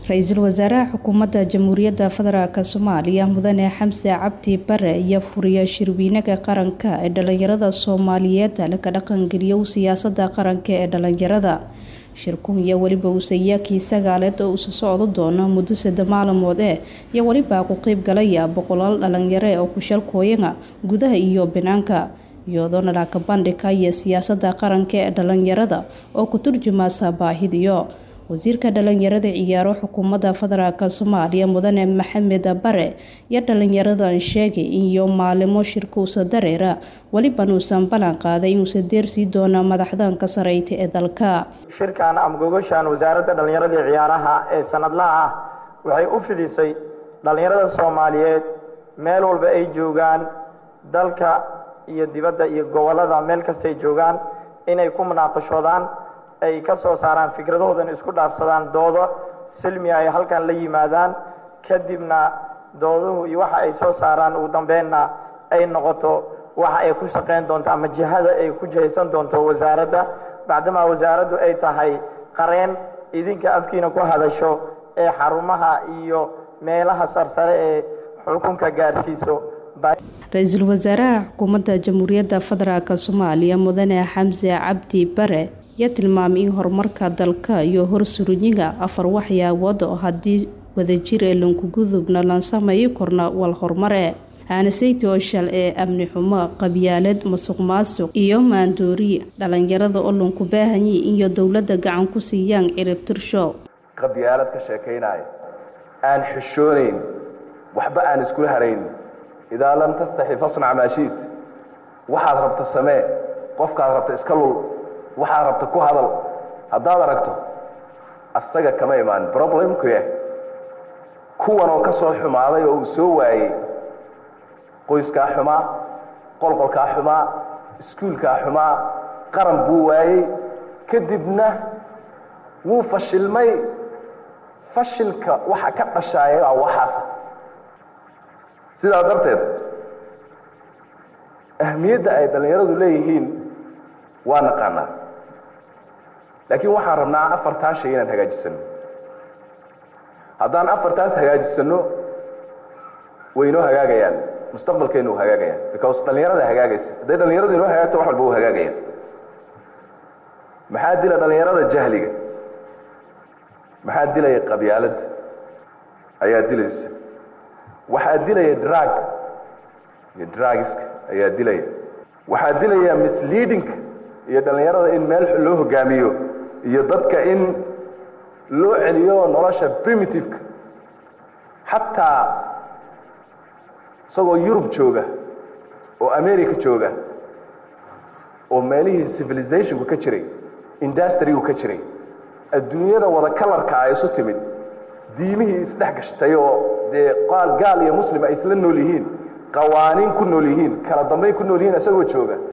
ra-iisul wasaaraha xukuumadda jamhuuriyadda federaalk soomaaliya mudane xamse cabdi bare iyo furiya shirweynaha qaranka ee dhalinyarada soomaaliyeed laga dhaqangeliyo siyaasada qaranka ee dhalinyarada shirkun iyo weliba uusayaakii sagaaleed oo usa socdo doono muddo sadde maalmood eh iyo welibaa ku qeyb galaya boqolaal dhalinyare oo kushalkooyana gudaha iyo banaanka iyadoona laaka bandhigka iyo siyaasada qaranka ee dhalinyarada oo ku turjumasa baahidiyo wasiirka dhalinyarada ciyaaro xukuumadda federaalk soomaaliya mudane maxamed bare iyo dhalinyaradan sheegay iyo maalimo shirkuusa dareera weliban uusan ballan qaaday inuusa deersii doono madaxdanka sareyta ee dalka shirkan ama gogoshan wasaaradda dhallinyarada iyo ciyaaraha ee sanadlaha ah waxay u fidisay dhallinyarada soomaaliyeed meel walba ay joogaan dalka iyo dibadda iyo gobollada meel kastay joogaan inay ku munaaqashoodaan ay ka soo saaraan fikradahoodan isku dhaafsadaan doodo silmiya ay halkan la yimaadaan kadibna dooduhu iyo waxa ay soo saaraan ugu dambeynna ay noqoto waxa ay ku shaqayn doonto ama jihada ay ku jihaysan doonto wasaaradda bacdamaa wasaaraddu ay tahay qareen idinka afkiina ku hadasho ee xarumaha iyo meelaha sarsare ee xukunka gaarsiiso ra-iisul wasaaraha xukuumadda jamhuuriyadda federaalk soomaaliya mudane xamse cabdi bare ayaa tilmaamay in horumarka dalka iyo horsurinyiga afar waxyaabood oo haddii wadajir ee lankugudubna lan sameeyi korna wal horumare aanasayty oshal ee amni xumo qabyaalad masuq maasuq iyo maandoori dhalinyarada oo lanku baahanyi iyo dowladda gacan ku siiyaan ciribtirsho qabyaalad ka sheekaynaya aan xishoonayn waxba aan iskula harayn idaa lam tastaxi fasnac maashiid waxaad rabta samee qofkaad rabta iska lul waxaad rabta ku hadal haddaad aragto asaga kama imaan problemku yah kuwan oo ka soo xumaaday oo uu soo waayey qoyskaa xumaa qolqolkaa xumaa iskuulkaa xumaa qaran buu waayey kadibna wuu fashilmay fashilka waxa ka dhashaaya waa waxaas sidaa darteed ahmiyadda ay dhallinyaradu leeyihiin waa naqaanaa laakiin waxaan rabnaa afartaa shay inaan hagaajisano haddaan afartaas hagaajisanno way inoo hagaagayaan mustaqbalkeena u hagaagayaan because dhallinyarada hagaagaysa hadday dhallinyaradu inoo hagaagto wax walba u hagaagayaan maxaa dila dhallinyarada jahliga maxaa dilaya qabyaaladda ayaa dilaysa waxaa dilaya drag iyo dragiska ayaa dilaya waxaa dilaya misleadingka iyo dhallinyarada in meel loo hogaamiyo iyo dadka in loo celiyo nolosha primitiveka xataa isagoo yurub jooga oo america jooga oo meelihii civilizationku ka jiray industrigu ka jiray adduunyada wada kalarka ay isu timid diimihii isdhex gashtay oo dee qaal gaal iyo muslim ay isla nool yihiin qawaaniin ku nool yihiin kala dambayn ku nool yihiin isagoo jooga